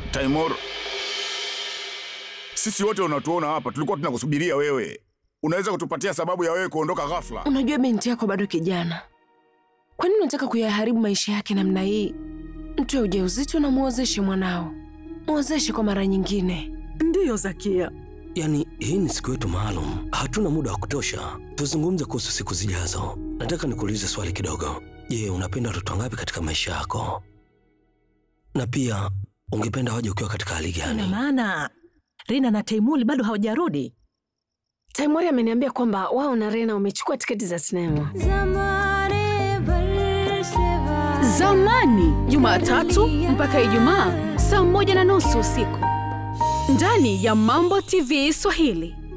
Taimur, sisi wote unatuona hapa, tulikuwa tunakusubiria wewe. Unaweza kutupatia sababu ya wewe kuondoka ghafla? Unajua binti yako bado kijana, kwa nini unataka kuyaharibu maisha yake namna hii? Mtu ya ujauzito na muozeshe mwanao, muozeshe kwa mara nyingine. Ndiyo Zakia, Yaani, hii ni siku yetu maalum, hatuna muda wa kutosha. Tuzungumze kuhusu siku zijazo. Nataka nikuulize swali kidogo. Je, unapenda watoto wangapi katika maisha yako? Na pia ungependa waje ukiwa katika hali ina gani? maana Rina na Taimuli bado hawajarudi. Taimori ameniambia kwamba wao na Rena wamechukua tiketi za sinema. Zamani, Jumatatu mpaka Ijumaa saa moja na nusu usiku ndani ya Mambo TV Swahili.